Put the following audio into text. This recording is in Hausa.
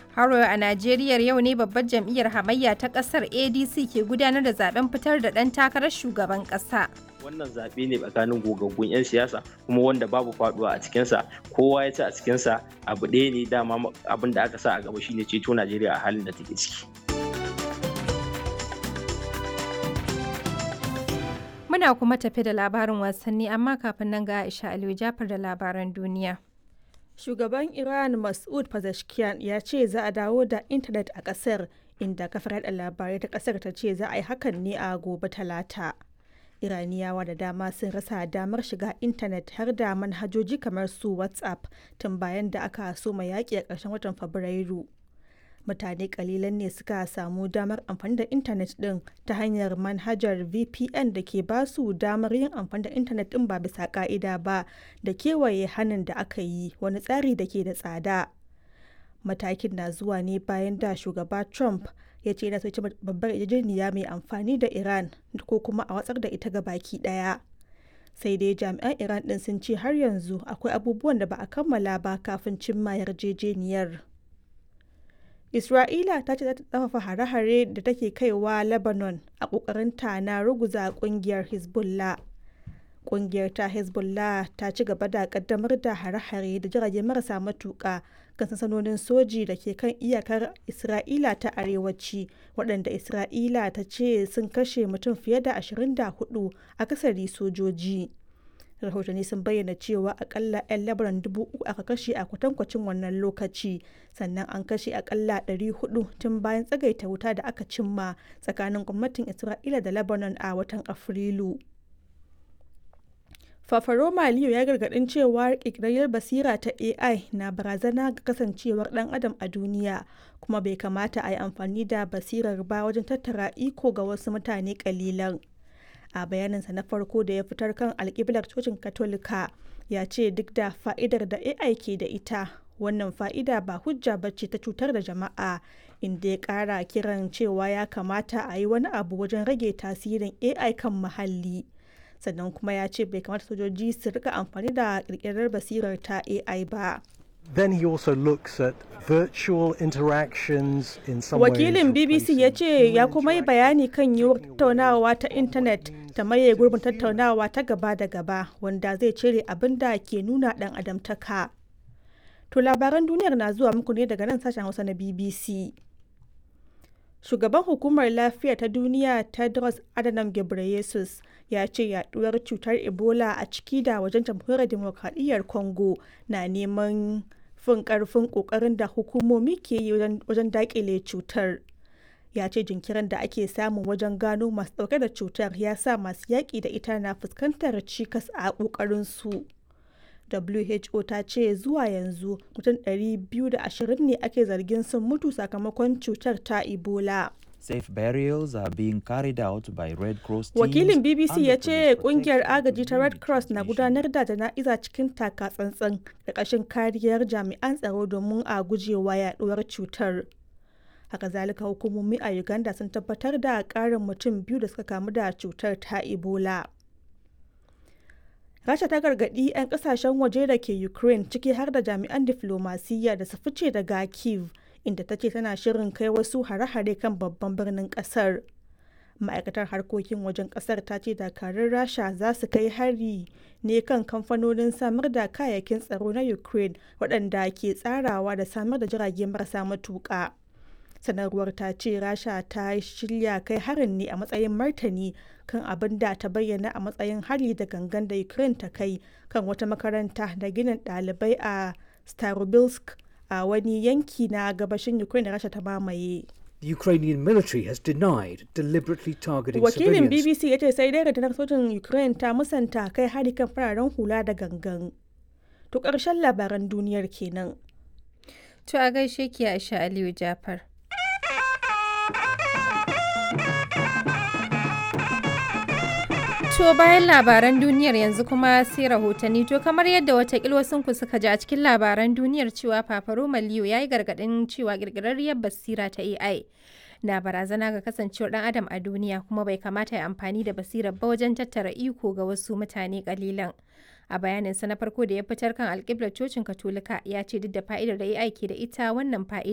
Haro a Najeriya yau ne babbar jam'iyyar hamayya ta kasar ADC ke gudanar da zaben fitar da ɗan takarar shugaban ƙasa. wannan zaɓe ne tsakanin gogaggun 'yan siyasa kuma wanda babu faduwa a cikinsa kowa ya ci a cikinsa abu ɗaya ne dama abin da aka sa a gaba shine ceto najeriya a halin da take ciki Muna kuma tafi da labarin wasanni amma kafin nan ga Aisha Aliyu Jafar da labaran duniya. Shugaban Iran Mas'ud Pezeshkian ya ce za a dawo da intanet a ƙasar inda kafar yaɗa labarai ta ƙasar ta ce za a yi hakan ne a gobe talata. Iraniyawa da dama sun rasa damar shiga intanet har da manhajoji kamar su WhatsApp tun bayan da aka soma yaƙi a ƙarshen watan Fabrairu. Mutane kalilan ne suka samu damar amfani da intanet ɗin ta hanyar manhajar VPN da ke ba su damar yin amfani da intanet ɗin ba bisa ƙa'ida ba da kewaye hannun da aka yi wani tsari da ke da tsada. Matakin na zuwa ne bayan da shugaba Trump ya ce yana so ci babbar yarjejeniya mai amfani da Iran ko kuma a watsar da ita ga baki daya. Sai dai jami'an Iran din sun ce har yanzu akwai abubuwan da ba a kammala ba kafin cimma yarjejeniyar. Isra'ila ta ce za ta tsafafa hare-hare da take kaiwa Lebanon a ƙoƙarinta na ruguza ƙungiyar Hezbollah. Ƙungiyar ta Hezbollah ta ci gaba da ƙaddamar da hare-hare da jirage marasa matuƙa kan sansanonin soji da ke kan iyakar Isra'ila ta arewaci waɗanda Isra'ila ta ce sun kashe mutum fiye da 24 akasari sojoji. Rahotanni sun bayyana cewa akalla 'yan Lebanon dubu uku aka kashe a kwatankwacin wannan lokaci sannan an kashe akalla 400 tun bayan tsagaita wuta da aka cimma tsakanin gwamnatin Isra'ila da Lebanon a watan Afrilu. Fafaroma Liyo ya gargadin cewa ƙirƙirar basira ta AI na barazana ga kasancewar ɗan adam a duniya kuma bai kamata a yi amfani da basirar ba wajen tattara iko ga wasu mutane ƙalilan. A bayaninsa na farko da ya fitar kan alƙiblar cocin Katolika ya ce duk da fa'idar da AI ke da ita wannan fa'ida ba hujja bace ta cutar da jama'a inda ya ƙara kiran cewa ya kamata a yi wani abu wajen rage tasirin AI kan muhalli. sannan kuma ya ce bai kamata sojoji su rika amfani da kirkirar basirar ta AI ba. Then he also looks at virtual interactions in some Wakilin BBC ya ce ya kuma yi bayani kan yiwuwar tattaunawa ta intanet ta maye gurbin tattaunawa ta gaba da gaba wanda zai cire abin da ke nuna dan adamtaka. To labaran duniyar na zuwa muku ne daga nan sashen Hausa na BBC. Shugaban Hukumar Lafiya ta Duniya Tedros Adhanom Ghebreyesus ya ce yaduwar cutar Ebola a ciki da wajen jamhuriyar demokradiyyar Congo na neman fin karfin kokarin da hukumomi ke yi wajen dakile cutar. Ya ce jinkirin da ake samu wajen gano masu dauke da cutar ya sa masu yaƙi da ita na fuskantar cikas a ƙoƙarin su. WHO ta ce zuwa yanzu mutum 220 ne ake zargin sun mutu sakamakon cutar ta Ebola. Safe burials are being carried out by Red Cross teams Wakilin BBC and ya the ce police kungiyar protecting agaji ta Red Cross na communication. gudanar da jana'iza cikin taka tsantsan da ƙashin kariyar jami'an tsaro domin a gujewa yaduwar cutar. Haka zalika hukumomi a Uganda sun tabbatar da ƙarin mutum biyu da suka kamu da cutar ta Ebola. Rasha ta gargaɗi 'yan ƙasashen waje da ke Ukraine ciki har da jami'an diflomasiyya da su fice daga Kiev inda ta ce tana shirin kai wasu hare-hare kan babban birnin ƙasar. Ma'aikatar harkokin wajen ƙasar ta ce dakarun Rasha za su kai hari ne kan kamfanonin samar da kayayyakin tsaro na Ukraine waɗanda ke tsarawa da samar da jirage marasa matuƙa. sanarwar ta ce rasha ta shirya kai harin ne a matsayin martani kan abin da ta bayyana a matsayin hari da gangan da ukraine ta kai kan wata makaranta da ginin ɗalibai a starobilsk a wani yanki na gabashin ukraine da rasha ta mamaye The Ukrainian military has denied deliberately targeting wakilin civilians. bbc ya ce sai dai rundunar sojin ukraine ta musanta kai hari kan fararen hula da gangan to ƙarshen labaran duniyar kenan To a gaishe ki Aisha Aliyu Jafar. To bayan labaran duniyar yanzu kuma sai rahotanni to kamar yadda watakil wasunku suka ji a cikin labaran duniyar cewa Fafaro Maliyo ya yi gargaɗin cewa ƙirƙirarriyar basira ta AI na barazana ga kasancewar ɗan adam a duniya kuma bai kamata ya amfani da basirar ba wajen tattara iko ga wasu mutane ƙalilan. A bayaninsa na farko da ya fitar kan alƙiblar cocin Katolika ya ce duk da fa'idar da AI ke da ita wannan fa'ida